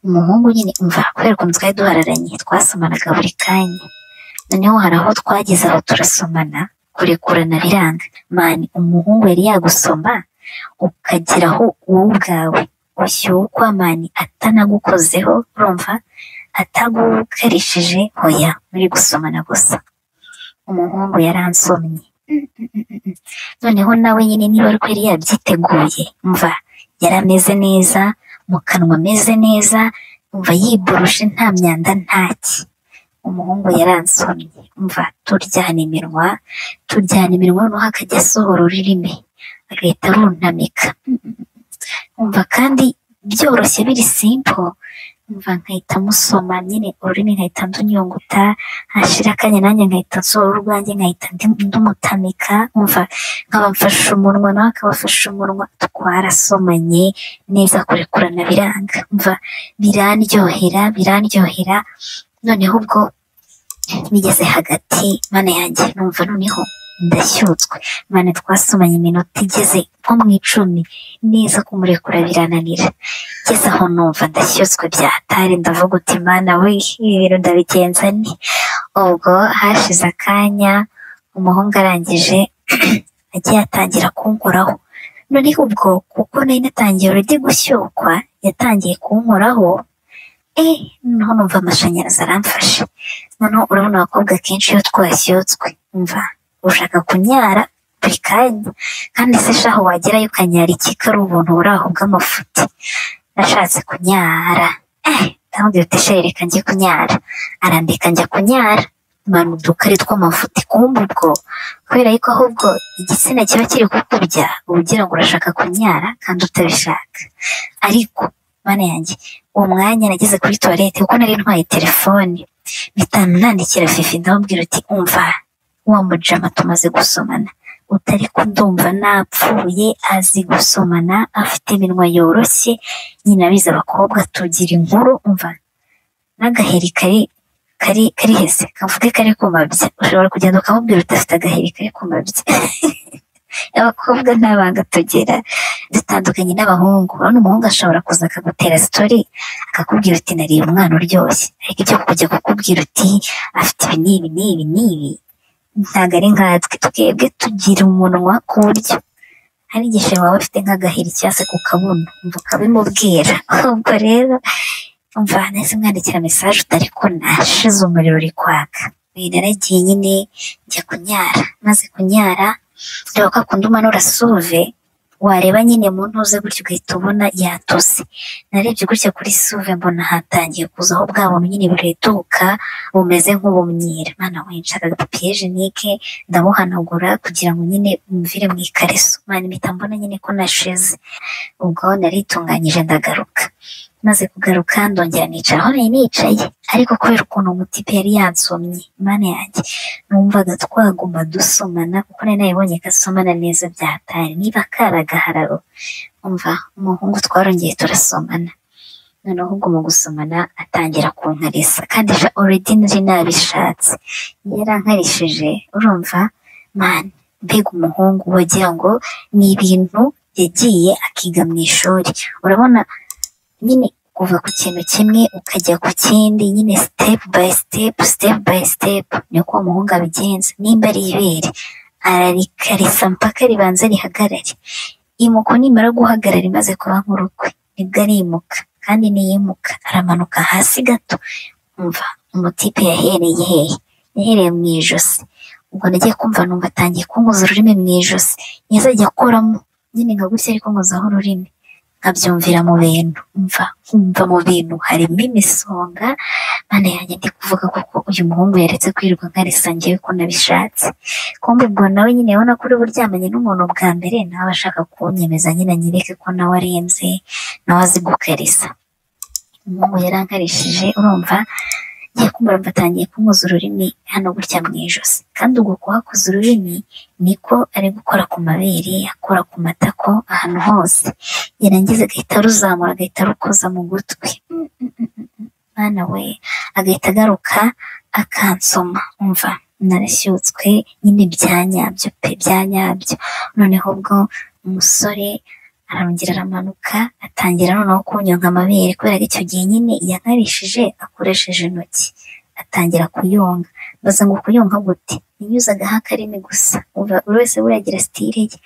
umuhungu nyine umva kubera ukuntu twari duhararanye twasomanaga buri kanya noneho hari aho twageze aho turasomana kurekurana biranga mani umuhungu yari yagusoma ukagira aho wowe ubwawe ushyukwa mani atanagukozeho urumva atagukarishije hoya muri gusomana gusa umuhungu yaransomye noneho nawe nyine niba ariko yari yabyiteguye mva yari ameze neza mu kanwa ameze neza umva yiboroshe nta myanda ntaki umuhungu yaransomye umva turyana iminwa turyana iminwa noneho akajya asohora ururimi agahita arunamika umva kandi byoroshye biri simple umva nkahita musoma nyine ururimi nkahita ndunyunguta hashira akanya nanjye nkahita nsohora urwanjye nkahita ndumutamika umva nkaba mfashe umunwa nawe akabafashe umunwa twarasomanye neza kurekurana biranga umva biranryohera biranryohera noneho ubwo bigeze hagati mana yanjye numva noneho ndashyutswe mana twasomanye iminota igeze nko mu icumi neza kumurekura birananira ngeze aho numva ndashyutswe bya hatari ndavuga uti mana we ibi bintu ndabigenza ni ubwo hashize akanya umuhungu arangije agiye atangira kunkoraho noneho ubwo kuko nari natangiye urujya gushyukwa yatangiye kunkoraho eh noneho numva amashanyarazi aramfashe noneho urabona abakobwa kenshi iyo twashyutswe umva ushaka kunyara buri kanya kandi se shaho wagerayo ukanyara iki ko ari ubuntu buri aho bw'amafuti nashatse kunyara eh ndamubwira uti sha reka njye kunyara arandeka njya kunyara mana udukari tw'amafuti kumva ubwo kubera yuko ahubwo igitsina kiba kiri kukubya uba ugira ngo urashaka kunyara kandi utabishaka ariko mana yanjye uwo mwanya nageze kuri tuwarete kuko nari ntwaye telefone bitanu nandikira fifi ndamubwira uti umva wa mujama tumaze gusomana utari kundumva napfuye azi gusomana afite iminwa yoroshye nyine abizi abakobwa tugira inkuru umva n'agaheri kari kari kari hese kavuge kari kumabye ushobora kugenda ukamubwira udafite agaheri kari kumabye abakobwa ntabanga tugera dutandukanye n'abahungu urabona umuhungu ashobora kuza akagutera sitori akakubwira uti nariye umwana uryoshye ariko icyo kujya kukubwira uti afite ibi n'ibi n'ibi n'ibi ntabwo ari nkatwe twebwe tugira umunwa ku buryo hari igihe waba ufite nk'agaheri cyangwa se ku kabuno umva ukabimubwira ubwo rero umva nahise mwandikira mesaje utari ko nashize umuriro uri kwaka naragiye nyine njya kunyara maze kunyara reba ko akunda umanura suve wareba nyine mu ntuze gutya ugahita ubona yatose narebye gutya kuri suve mbona hatangiye kuzaho bwa buntu nyine bureduka bumeze nk'ubumyira mana winshaka agapapiye jenike ndabuhanagura kugira ngo nyine mvire mu ikariso mana impita mbona nyine ko nashize ubwo naritunganyije ndagaruka maze kugaruka ndongera nicara aho nari nicaye ariko kubera ukuntu umutipe yari yansomye imana yanjye numvaga twaguma dusomana kuko nari naribonye ko asomana neza bya hatari niba kari agahararo umva umuhungu twarongeye turasomana noneho ubwo mu gusomana atangira kunkarisa kandi oredi nari nabishatse yarankarishije urumva mani mbega umuhungu wagira ngo ni ibintu yagiye akiga mu ishuri urabona nyine kuva ku kintu kimwe ukajya ku kindi nyine sitepu bayi sitepu sitepu bayi sitepu niko uwo muhungu abigenza nimba ari ibere ararikarisa mpaka ribanza rihagarare imuko nimara guhagarara imaze kuba nk'urukwe nibwo arimuka kandi niyimuka aramanuka hasi gato umva umutipe yahereye hehe yahereye mu ijosi ubwo nagiye kumva numva atangiye kunguza ururimi mu ijosi yazajya akoramo nyine nka gutya ari kunguzaho ururimi nkabyumvira mu bintu mva nkumva mu bintu harimo imisonga mana yanjye ndi kuvuga kuko uyu muhungu yaretse kwirirwa nkarisa ngewe ko nabishatse kumbe ubwo nawe nyine ubona ko uri buryamanye n'umuntu bwa mbere nawe ashaka kunyemeza nyine anyereke ko nawe arenze nawe azi gukarisa umuhungu yarankarishije urumva ngiye kumva mbatangiye kumuza ururimi hano gutya mu ijosi kandi ubwo kuhakoza ururimi niko ari gukora ku mabere akora ku matako ahantu hose yarangiza agahita aruzamura agahita arukoza mu gutwi mwana we agahita agaruka akansoma umva narashyutswe nyine bya nyabyo pe bya nyabyo noneho ubwo umusore arongera aramanuka atangira noneho kunyonga amabere kubera ko icyo gihe nyine yankarishije akoresheje intoki atangira kuyonga mbaza ngo kuyonga gute yanyuzagaho akarimi gusa umva buri wese buriya agira sitire ye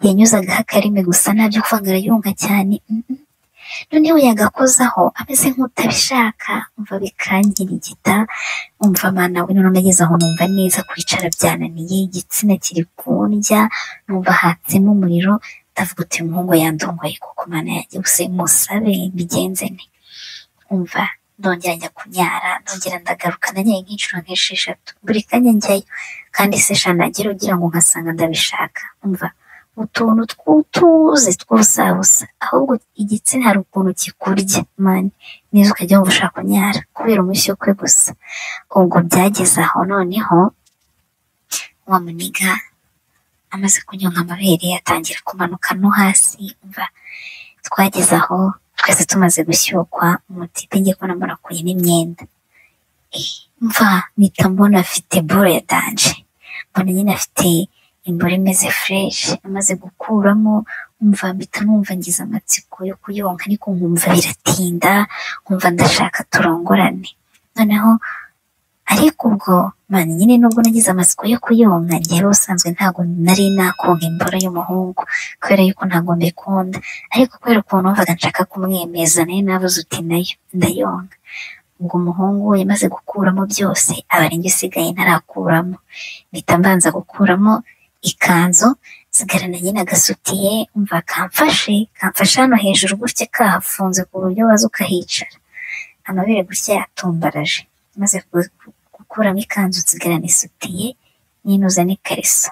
yanyuzagaho akarimi gusa ntabyo kuvanga arayonga cyane mm-mm. noneho yagakozaho ameze nk'utabishaka umva bikangirigita umva mana we noneho nageze aho numva neza kwicara byananiye igitsina kiri kundya numva hatsemo umuriro ndavuga uti uyu muhungu yandongoye kuko mana yanjye gusa musabe mbigenze nte umva ndongera njya kunyara ndongera ndagaruka nanyaye nk'inshuro nk'esheshatu buri kanya njyayo kandi se shanagira ugira ngo nkasanga ndabishaka umva utuntu tw'utuzi tw'ubusabusa ahubwo igitsina hari ukuntu kikurya mani nizo ukajya wumva ushaka kunyara kubera umushyukwe gusa ubwo byageze aho noneho wa muniga amaze kunyonga amabere atangira kumanuka no hasi umva twageze aho twese tumaze gushyukwa umutipe ngiye kubona mbarakuye n'imyenda Eh, mva mpita mbona afite boro ya danje mbona nyine afite imboro imeze fureshi amaze gukuramo umva mpita numva ngize amatsiko yo kuyonka ariko nkumva biratinda nkumva ndashaka turongorane noneho ariko ubwo mani nyine nubwo nagize amatsiko yo kuyonka njyewe ubusanzwe ntabwo nari nakonka imboro y'umuhungu kubera yuko ntabwo mbikunda ariko kubera ukuntu numvaga nshaka kumwemeza nayo nabuze uti nayo ndayonka ubwo umuhungu we yamaze gukuramo byose aba ari njye usigaye ntarakuramo mpita mbanza gukuramo ikanzu nsigarana nyine agasutiye umva kamfashe kamfashe hano hejuru gutya kahafunze ku buryo waza ukahicara amabere gutya yatumbaraje maze ku- gukuramo ikanzu nsigarana isutiye ninuza n'ikariso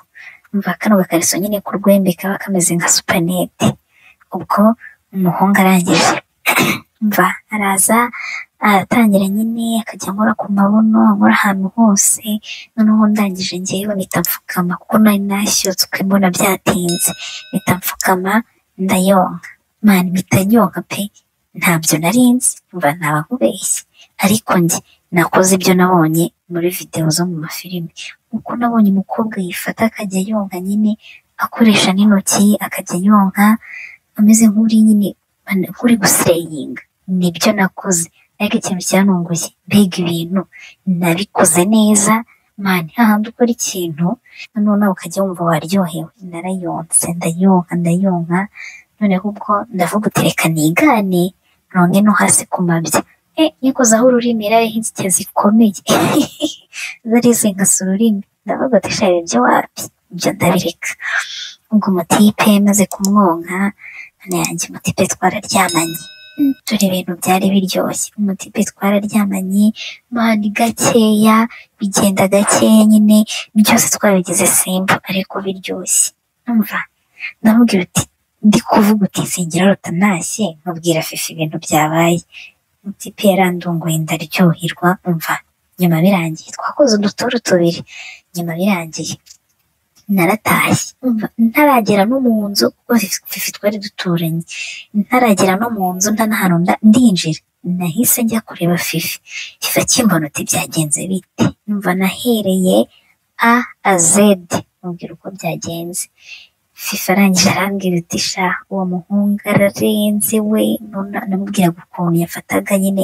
umva kano gakariso nyine ku rwembe kaba kameze nka supanete ubwo umuhungu arangije umva araza aratangira nyine akajya nkora ku mabuno nkora ahantu hose noneho ndangije njyewe mpita mfukama kuko nari nashyutswe mbona byatinze mpita mfukama ndayonka mani mpita nyonka pe ntabyo nari nzi mba ntaba nkubeshye ariko njye nakoze ibyo nabonye muri videwo zo mu mafilime uko nabonye umukobwa yifata akajya yonka nyine akoresha n'intoki akajya yonka ameze nk'uri nyine man- nk'uri guseyinga nibyo nakoze ariko ikintu cyanunguye mbega ibintu nabikoze neza mani hahandi ukora ikintu noneho nawe ukajya wumva waryohewe narayonse ndayonka ndayonka noneho ubwo ndavuga uti reka nigane ronge no hasi ku mabya e nikozaho ururimi rari nk'inzike zikomeye zarizinkasa ururimi ndavuga uti shari ibyo wapi ibyo ndabireka ubwo umutipe maze kumwonka none yanjye umutipe twararyamanye Mm, dore ibintu byari biryoshye umutipe twararyamanye mani gakeya bigenda gakeya nyine byose twabigize simba ariko biryoshye numva ndamubwira uti ndi kuvuga uti singira rutanashye nkubwira fifi ibintu byabaye umutipe yarandunguye ndaryoherwa umva nyuma birangiye twakoze uduturu tubiri nyuma birangiye naratashye umva ntaragera no mu nzu kuko fifi- fifi twari duturanye ntaragera no mu nzu nta n'ahantu nda- ndinjira nahise njya kureba fifi fifi akimbona uti byagenze bite numva nahereye a a zedi mubwira uko byagenze fifi arangije arambwira uti sha uwo muhungu ararenze we Nuna- namubwiraga ukuntu yafataga nyine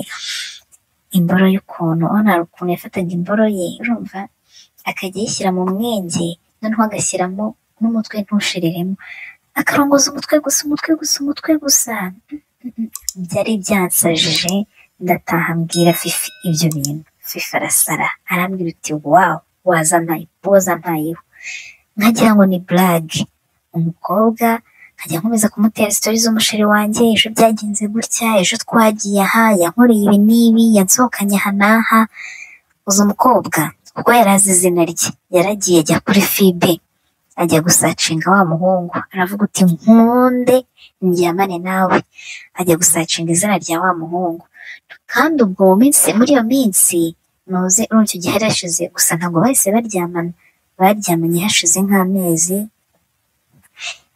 imboro y'ukuntu ona ukuntu yafataga imboro ye urumva akajya ayishyira mu mwenge noneho agashyiramo n'umutwe ntushireremo akarongoza umutwe gusa umutwe gusa umutwe gusa byari byansajije ndataha mbwira fifi ibyo bintu fifi arasara arambwira uti wawu waza mpaye waza mpayeho nkagira ngo ni burage umukobwa nkajya nkomeza kumutera sitori z'umusheri wanjye ejo byagenze gutya ejo twagiye aha yankoreye ibi n'ibi yansohokanye aha n'aha uzi umukobwa kuko yari azi izina rye yaragiye ajya kuri fibe ajya gusacinga wa muhungu aravuga uti nkunde ndyamane nawe ajya gusacinga izina rya wa muhungu kandi ubwo mu minsi muri iyo minsi nuze urumva icyo gihe yari yashize gusa ntabwo bahise baryamana baryamanye hashize nk'amezi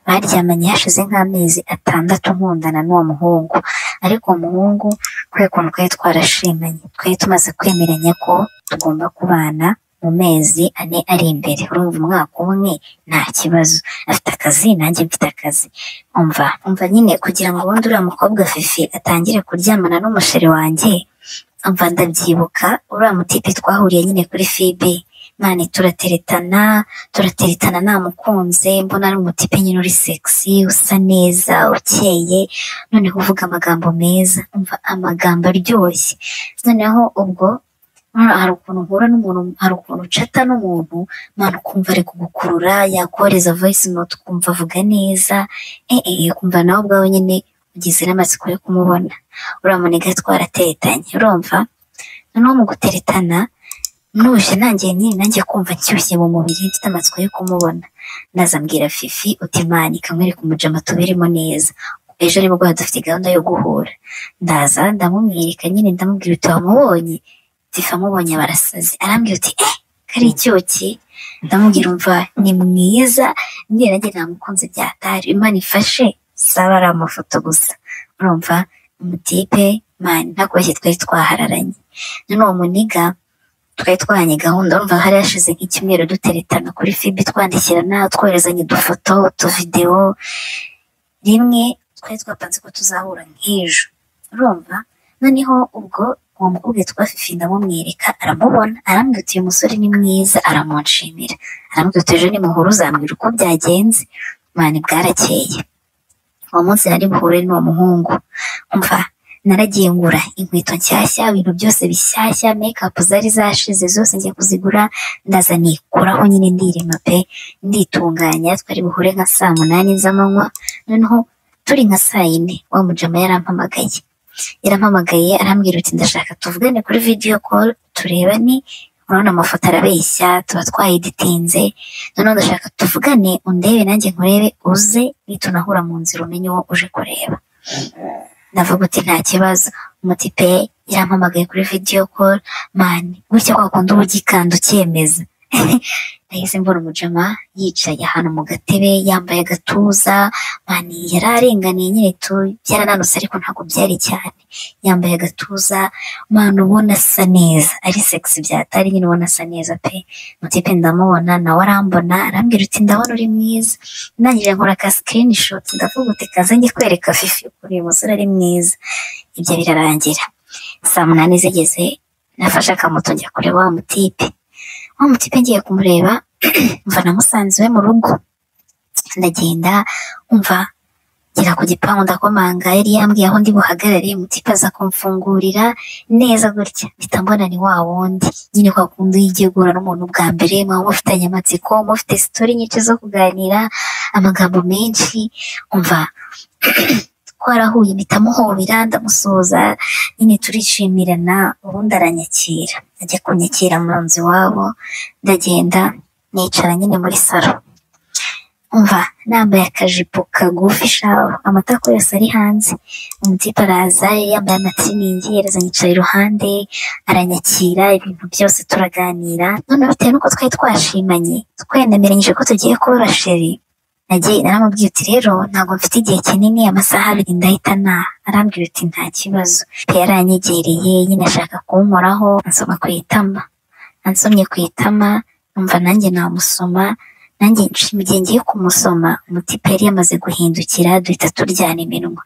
baryamanye hashize nk'amezi atandatu nkundana n'uwo muhungu ariko uwo muhungu kubera ukuntu twari twarashimanye twari tumaze kwemeranya ko tugomba kubana mu mezi ane ari imbere urumva umwaka umwe nta kibazo afite akazi nanjye mfite akazi umva umva nyine kugira ngo ubundi uriya mukobwa fifi atangire kuryamana n'umusheri wanjye umva ndabyibuka uriya mutipe twahuriye nyine kuri fibi mani turateretana turateretana namukunze mbona ari umutipe nyine uri sexy usa neza ukeye noneho uvuga amagambo meza umva amagambo aryoshye noneho ubwo hari ukuntu uhura n'umuntu hari ukuntu ucata n'umuntu mwana ukumva ari kugukurura yakohereza voice note ukumva avuga neza ee ukumva nawe ubwawe nyine ugize n'amatsiko yo kumubona uramuniga twarateretanye urumva noneho mu guteretana nuje nanjye nyine nanjye kumva nshyushye mu mubiri mfite amatsiko yo kumubona nazambwira fifi uti mani kamwereka umujama tuberemo neza ejo nimugoroba dufite gahunda yo guhura ndaza ndamumwereka nyine ndamubwira uti wamubonye tifa amubonye barasaze arambwira uti eh kari icyuki ndamubwira umva ni mwiza niyo nanjye namukunze byatari imana ifashe saba ari amafoto gusa urumva umutipe mani ntakoroshye twari twahararanye none uwo muniga twari twahanye gahunda urumva hari hashize nk'icyumweru duteretana kuri fibi twandikirana twoherezanya udufoto utuvidewo rimwe twari twapanze ko tuzahura nk'ejo urumva noneho ubwo uwo mukobwa witwa fifi ndamumwereka aramubona arambwira uti uyu musore ni mwiza aramunshimira arambwira uti ejo nimuhura uzambwira uko byagenze mani bwarakeye uwo munsi nari buhure n'uwo muhungu umva naragiye ngura inkweto nshyashya ibintu byose bishyashya mekapu zari zashize zose njya kuzigura ndaza nikuraho nyine ndirima pe nditunganya twari buhure nka saa munani z'amanywa noneho turi nka saa yine wa mujama yarampamagaye yarampamagaye arambwira uti ndashaka tuvugane kuri video call tureba ni urabona amafoto arabeshya tuba twayiditinze noneho ndashaka tuvugane undebe nanjye nkurebe uze nitunahura mu nzira umenye uwo uje kureba ndavuga uti nta kibazo umutipe yarampamagaye kuri video call mani gutya kwa kundi uba ugikanda ucyemeza nahise mbona umujama yicaye ahantu mu gatebe yambaye agatuza mani yari arenganiye nyine tu byarananutse ariko ntabwo byari cyane yambaye agatuza mani ubona asa neza ari sexy byatari nyine ubona asa neza pe mutipe ndamubona nawe arambona arambwira uti ndabona uri mwiza ntangira nkora ka screenshot ndavuga uti kaze njye kwereka fifi ukuntu uyu musore ari mwiza ibyo birarangira saa munani zigeze nafashe akamoto njya kureba wa mutipe wa mutipe ngiye kumureba mva namusanze iwe mu rugo ndagenda umva ngera ku gipangu ndakomanga yari yambwiye aho ndi buhagarare mutipe aza kumfungurira neza gutya mpita mbona ni wa wundi nyine kwa kundi ugiye guhura n'umuntu bwa mbere mwaba mufitanye amatsiko mufite sitori nyinshi zo kuganira amagambo menshi umva twarahuye mpita muhobera ndamusoza nyine turishimirana ubundi aranyakira ajya kunyakira mu nzu iwabo ndagenda nicara nyine muri salo umva nambaye akajipo kagufi shaho amatako yose ari hanze umutipe araza yari yambaye amatiriningi yereza yicaye iruhande aranyakira ibintu byose turaganira none bitewe n'uko twari twashimanye twenemeranyije ko tugiye kuba basheri nagiye naramubwiye uti rero ntabwo mfite igihe kinini amasaha abiri ndahita ntaha arambwira uti nta kibazo pe yaranyegereye nyine ashaka kunkoraho ansoma ku itama ansomye ku itama numva nanjye namusoma nanjye nshimiye ngiye kumusoma umutipe yari yamaze guhindukira duhita turyana iminwa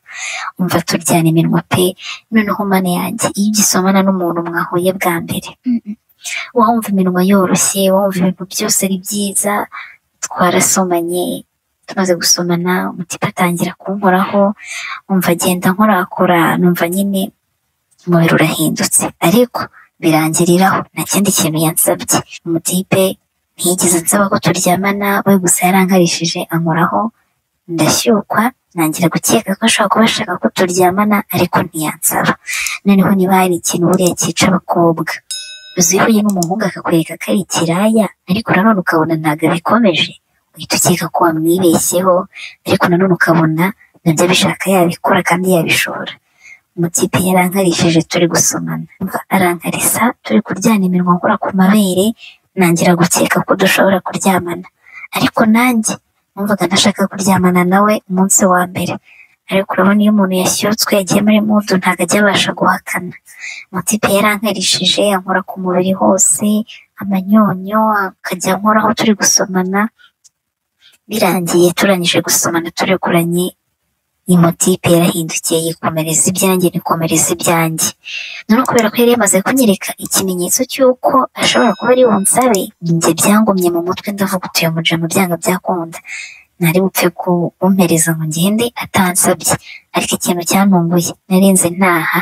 umva turyana iminwa pe noneho mana yanjye iyo ugisomana n'umuntu mwahuye bwa mbere wumva iminwa yoroshye wumva ibintu byose ari byiza twarasomanye tumaze gusomana umutipe atangira kunkoraho umva agenda nkorakora numva nyine umubiri urahindutse ariko birangiriraho nta kindi kintu yansabye umutipe ntiyigeze nsaba ko turyamana we gusa yarankarishije ankoraho ndashyukwa ntangira gukeka ko ashobora kuba ashaka ko turyamana ariko ntiyansaba noneho niba hari ikintu buriya cyica abakobwa uzihuye n'umuhungu akakwereka ko ari ikiraya ariko nanone ukabona ntabwo abikomeje uhita ukeka ko wamwibeshyeho ariko nanone ukabona nabyo abishaka yabikora kandi yabishobora umutipe yarankarishije turi gusomana arankarisa turi kuryana iminwa nkora ku mabere nangira gukeka ko dushobora kuryamana ariko nanjye numvaga ntashaka kuryamana nawe umunsi wa mbere ariko urabona iyo umuntu yashyutswe yagiye muri mudu ntabwo ajya abasha guhakana mutipe yarankarishije ankora ku mubiri hose amanyonyo akajya ankoraho turi gusomana birangiye turangije gusomana turekuranye imutipe yarahindukiye yikomereza ibyanjye nikomereza ibyanjye noneho kubera ko yari yamaze kunyereka ikimenyetso cy'uko ashobora kuba ari bunsabe njye byangumye mu mutwe ndavuga utuye mujama byanga byakunda nari bupfe kumpereza ngo ngende atansabye ariko ikintu cyantunguye narinze ntaha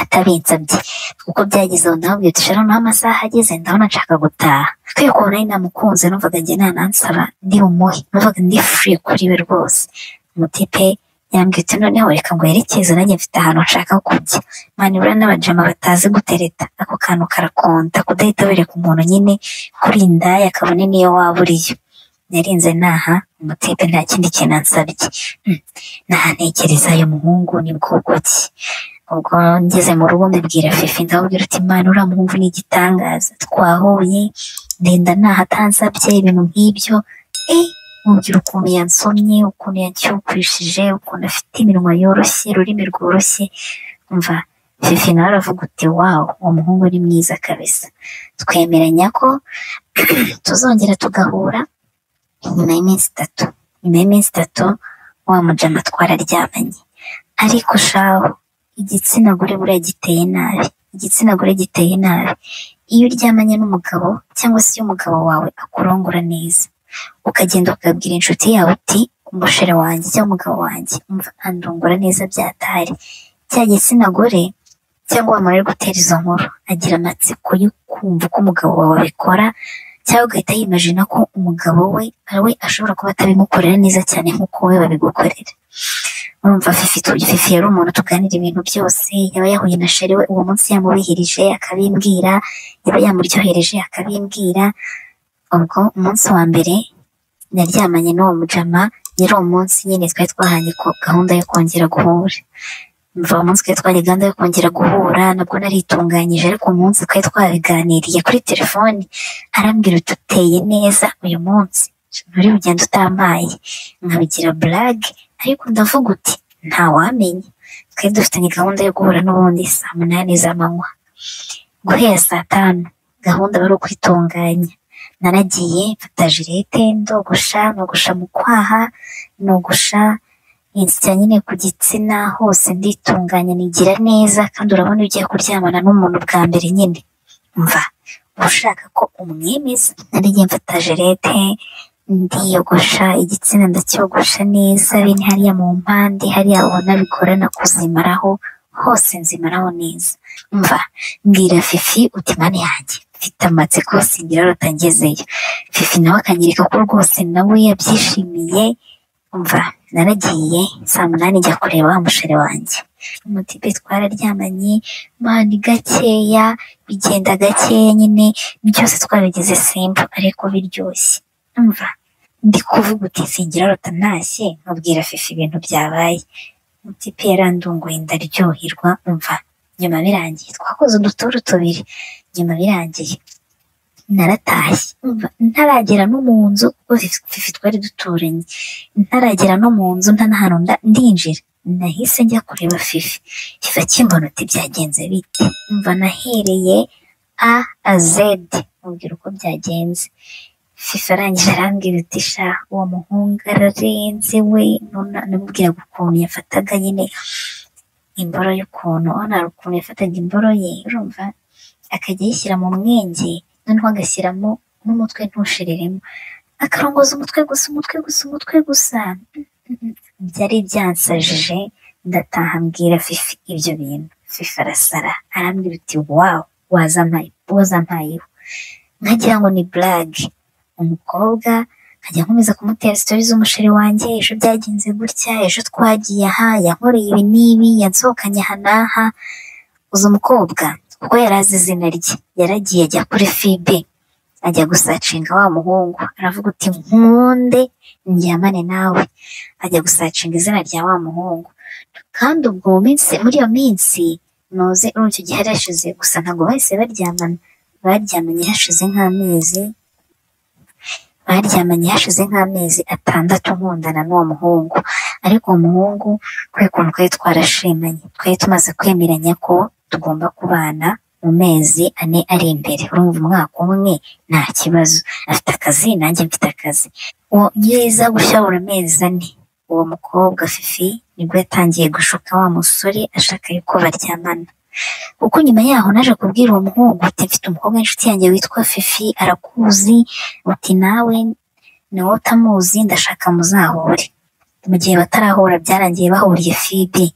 atabinsabye kuko byagize aho ndamubwira uti shara naho amasaha ageze ndabona nshaka gutaha kubera ko nari namukunze numvaga njye nta nansaba ndi umuhe numvaga ndi furi kuri we rwose umutipe yambwiye uti noneho reka ngo yerekeze nanjye mfite ahantu nshaka kujya manibura n'abajama batazi gutereta ako kantu karakonta kudahita wereka umuntu nyine kuri indaya kabone niyo waba uriyo narinze naha umutipe nta kindi kintu ansabye Hmm, nahanekereza uyu muhungu ni bwoko ki ubwo ngeze mu rugo mbibwira fifi ndamubwira uti imana uriya muhungu ni igitangaza twahuye ndenda naha atansabye ibintu nk'ibyo eh mubwira ukuntu yansomye ukuntu yancyukwishije ukuntu afite iminwa yoroshye ururimi rworoshye umva fifi nawe aravuga uti wawu uwo muhungu ni mwiza kabisa twemeranya ko tuzongera tugahura nyuma y'iminsi itatu nyuma y'iminsi itatu wa mujama twararyamanye ariko shaho igitsina gore buriya giteye nabi igitsina gore giteye nabi iyo uryamanye n'umugabo cyangwa se iyo umugabo wawe akurongora neza ukagenda ukabwira inshuti yawe uti umushera wanjye cyangwa umugabo wanjye umva andongora neza byatari cya gitsina gore cyangwa wamara ari gutera izo nkuru agira amatsiko yo kumva uko umugabo wawe abikora cyangwa ugahita yimajina ko umugabo we we ashobora kuba atabimukorera neza cyane nk'uko we babigukorera urumva fifi tu- fifi yari umuntu tuganira ibintu byose yaba yahuye na sheri we uwo munsi yamubihirije akabimbwira yaba yamuryohereje akabimbwira ubwo umunsi wa mbere naryamanye n'uwo mujama yari umunsi nyine twari twahanye ko gahunda yo kongera guhura umva uwo munsi twari twahanye gahunda yo kongera guhura nabwo naritunganyije ariko uwo munsi twari twabiganiriye kuri telefoni arambwira uti uteye neza uyu munsi nturi bugenda utampaye nkabigira burage ariko ndavuga uti ntawamenya twari dufitanye gahunda yo guhura n'ubundi saa munani z'amanywa guhera saa tanu gahunda bari ukwitunganya naragiye mfata jirete ndogosha nogosha mu kwaha nogosha insya nyine ku gitsina hose nditunganya nigira neza kandi urabona iyo ugiye kuryamana n'umuntu bwa mbere nyine mva ushaka ko umwemeza narigiye mfata jirete ndiyogosha igitsina ndacyogosha neza bene hariya mu mpande hariya ubona bigorana kuzimaraho hose nzimaraho neza mva mbwira fifi uti mani yanjye mfite amatsiko singira arota ngezeyo fifi nawe akanyereka ko rwose nawe yabyishimiye umva naragiye saa munani njya kureba wa musheri wanjye umutipe twararyamanye mani gakeya bigenda gakeya nyine byose twabigeze simba ariko biryoshye umva ndi kuvuga uti singira arota ntashye nkabwira fifi ibintu byabaye umutipe yarandunguye ndaryoherwa umva nyuma birangiye twakoze uduturu tubiri nyuma birangiye naratashye umva ntaragera no mu nzu kuko fifi fifi twari duturanye ntaragera no mu nzu nta n'ahantu nda- ndinjira nahise njya kureba fifi fifi akimbona uti byagenze bite umva nahereye a a zedi mubwira uko byagenze fifa arangije arambwira uti sha uwo muhungu ararenze we nuna- namubwiraga ukuntu yafataga nyine imboro y'ukuntu urabona hari ukuntu yafataga imboro ye urumva akajya ayishyira mu mwenge noneho agashyiramo n'umutwe ntushiriremo akarongoza umutwe gusa umutwe gusa umutwe gusa byari byansajije ndataha mbwira fifi ibyo bintu fifi arasara arambwira uti wawu waza mpaye waza mpayeho nkagira ngo ni burage umukobwa nkajya nkomeza kumutera sitori z'umusheri wanjye ejo byagenze gutya ejo twagiye aha yankoreye ibi n'ibi yansohokanye aha n'aha uzi umukobwa kuko yari azi izina rye yaragiye ajya kuri fibe ajya gusacinga wa muhungu aravuga uti nkunde ndyamane nawe ajya gusacinga izina rya wa muhungu kandi ubwo mu minsi muri iyo minsi nuze urumva icyo gihe yari yashize gusa ntabwo bahise baryamana baryamanye hashize nk'amezi baryamanye hashize nk'amezi atandatu nkundana n'uwo muhungu ariko uwo muhungu kubera ukuntu twari twarashimanye twari tumaze kwemeranya ko tugomba kubana mu mezi ane ari imbere urumva umwaka umwe nta kibazo afite akazi nanjye mfite akazi uwo ngiza gushya buri mezi ane uwo mukobwa fifi nibwo yatangiye gushuka wa musore ashaka yuko baryamana kuko nyuma yaho naje kubwira uwo muhungu uti mfite umukobwa w'inshuti yanjye witwa fifi arakuzi uti nawe nawe utamuzi ndashaka muzahure mu gihe batarahura byarangiye bahuriye fibi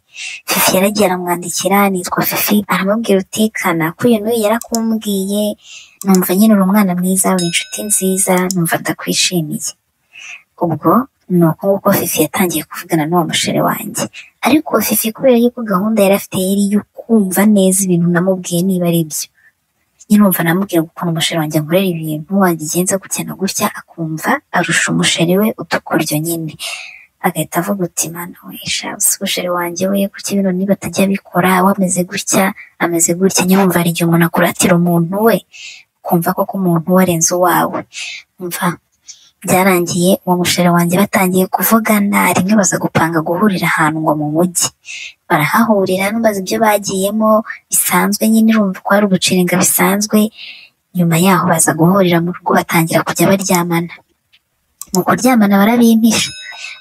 fifi yaragiye aramwandikira nitwa fifi aramubwira uti kana ko iyo n'uyu yarakumbwiye numva nyine uri umwana mwiza uri inshuti nziza numva ndakwishimiye ubwo ni uko nguko fifi yatangiye kuvugana n'uwo mushere wanjye ariko fifi kubera yuko gahunda yari afite yari yo kumva neza ibintu namubwiye niba ari byo nyine umva namubwira ukuntu umushere wanjye ankorera ibintu wagigenza gutya na gutya akumva arusha umushere we utukuryo nyine agahita avuga uti mana wisha umushere wanjye we kuki ibintu niba atajya abikora wameze gutya ameze gutya nyine umva hari igihe umuntu akuratira umuntu we ukumva koko umuntu we arenze uwawe umva byarangiye uwo mushere wanjye batangiye kuvugana rimwe baza gupanga guhurira ahantu ngo mu mujyi barahahurira n'ubaza ibyo bagiyemo bisanzwe nyine urumva ko hari uguciringa bisanzwe nyuma yaho baza guhurira mu rugo batangira kujya baryamana mu kuryamana barabimpisha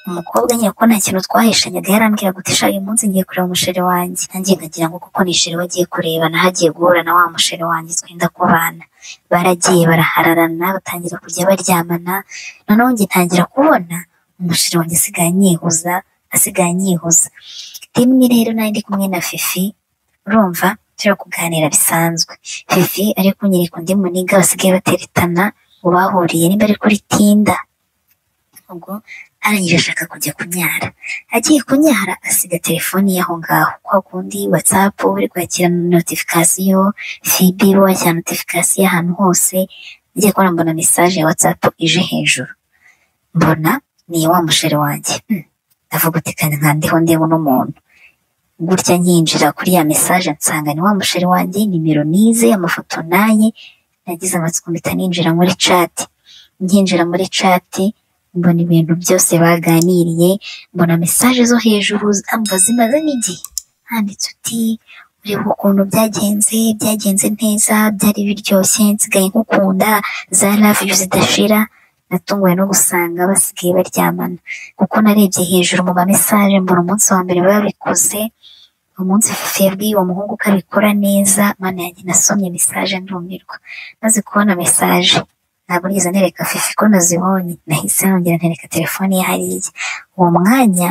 umukobwa nyine ko nta kintu twaheshanyaga yarambwira guti sha uyu munsi ngiye kureba umushere wanjye nanjye nkagira ngo kuko ni ishere we agiye kureba naho agiye guhura na wa mushere wanjye twenda kubana baragiye barahararana batangira kujya baryamana noneho njye ntangira kubona umushere wanjye asigaye anyihuza asigaye anyihuza rimwe rero nari ndi kumwe na fifi urumva turi kuganira bisanzwe fifi ari kunyereka undi muniga basigaye bateretana ubahuriye niba ari kuri tinda ubwo arangije ashaka kujya kunyara agiye kunyara asiga telefoni ye aho ngaho kwa kundi watsapu uri kwakira notifikasiyo fibi we wakira notifikasiyo ahantu hose ngiye kubona mbona mesaje ya watsapu ije hejuru mbona ni wa mushere wanjye ndavuga uti kandi nka ndiho ndeba uno muntu gutya nkinjira kuri ya mesaje nsanga ni wa mushere wanjye nimero nize amafoto naye nagize amatsiko mpita ninjira muri cati nkinjira muri cati mbona ibintu byose baganiriye mbona mesaje zo hejuru amva zimaze n'igihe handitse uti ureba ukuntu byagenze byagenze neza byari biryoshye nsigaye nkukunda za love you zidashira natunguwe no gusanga basigaye baryamana kuko narebye hejuru mu mamesaje mbona umunsi wa mbere babikoze umunsi fifi yabwiye uwo muhungu ko abikora neza mana yanjye nasomye mesaje ndumirwa maze kubona mesaje ntabwo nigeze nereka fifi ko nazibonye nahise nongera ntereka telefone ye hariya uwo mwanya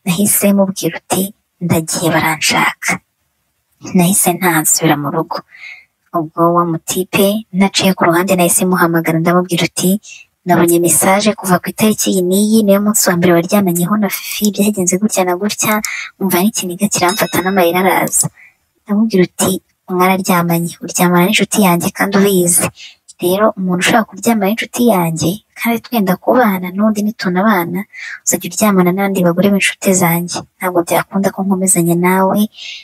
nahise mubwira uti ndagiye baranshaka nahise ntansubira mu rugo ubwo wa mutipe naciye ku ruhande nahise muhamagara ndamubwira uti nabonye mesaje kuva ku itariki iyi n'iyi niyo munsi wa mbere waryamenyeho na fifi byagenze gutya na gutya umva n'ikiniga kiramfata n'amarira araza ndamubwira uti mwararyamanye uryamana n'inshuti yanjye kandi ubizi rero umuntu ushaka kuryamana n'inshuti yanjye kandi twenda kubana n'undi nitunabana uzajya uryamana n'abandi bagore b'inshuti zanjye ntabwo byakunda ko nkomezanya nawe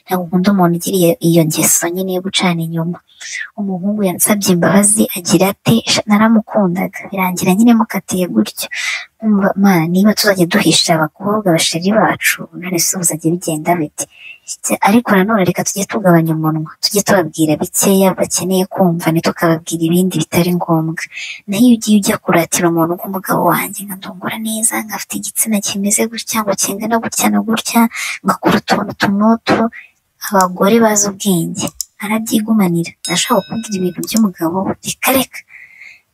ntabwo nkunda umuntu ugira iyo ngeso nyine yo gucana inyuma umuhungu yansabye imbabazi agira ate naramukundaga birangira nyine mukatiye gutyo niba tuzajya duhisha abakobwa bashiri bacu none se uzajya bigenda bite ariko nanone reka tujye tugabanya umunwa tujye tubabwira bikeya bakeneye kumva ntitukababwira ibindi bitari ngombwa naho iyo ugiye ujya kuratira umuntu nk'umugabo wanjye nkandungura neza nkafite igitsina kimeze gutya ngo kingana gutya na gutya ngakora utuntu tumwutu abagore bazi ubwenge arabyigumanira nashaka kubwira ibintu by'umugabo reka reka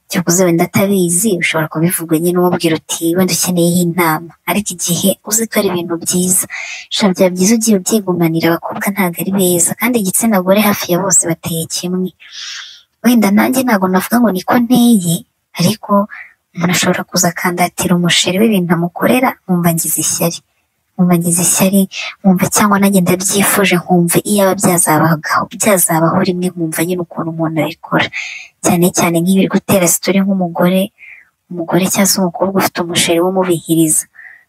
byakuze wenda atabizi ushobora kubivuga nyine umubwira uti wenda ukeneyeho inama ariko igihe uzi ko ari ibintu byiza bishobora byaba byiza ugiye ubyigumanira abakobwa ntabwo ari beza kandi igitsina gore hafi ya bose bateye kimwe wenda nanjye ntabwo navuga ngo niko nteye ariko umuntu ashobora kuza akandatira umusheri w'ibintu amukorera mwumva ngize ishyari mwumva ngize ishyari mwumva cyangwa nanjye ndabyifuje nkumva iyaba byazabaho byazabaho rimwe nkumva nyine ukuntu umuntu abikora cyane cyane nk'iyo uri gutera sitori nk'umugore umugore cyangwa se umukobwa ufite umusheri w'umubihiriza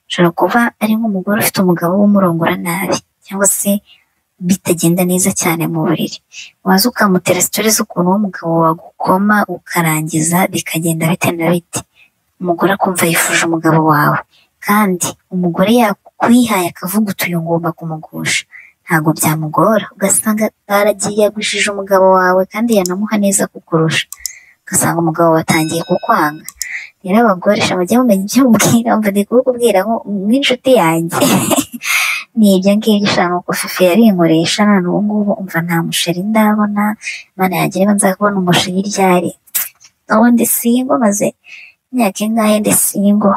ushobora kuba ari nk'umugore ufite umugabo w'umurongora nabi cyangwa se bitagenda neza cyane mu buriri waza ukamutera sitori z'ukuntu uwo mugabo wagukoma ukarangiza bikagenda bite na bite umugore akumva yifuje umugabo wawe kandi umugore yakwihaye akavuga utuye ngomba kumugusha ntabwo byamugora ugasanga baragiye yagwishije umugabo wawe kandi yanamuha neza kukurusha ugasanga umugabo watangiye kukwanga rero abagore sha mujye mumenya ibyo mubwira mva ndi kubikubwira ngo nk'inshuti yanjye ni ibyo ngibyo sha nuko fifi yarinkoresha none ubu ngubu umva nta musheri ndabona imana yagira niba nzakubona umusheri ryari ubundi singo maze imyaka ingahe ndi singo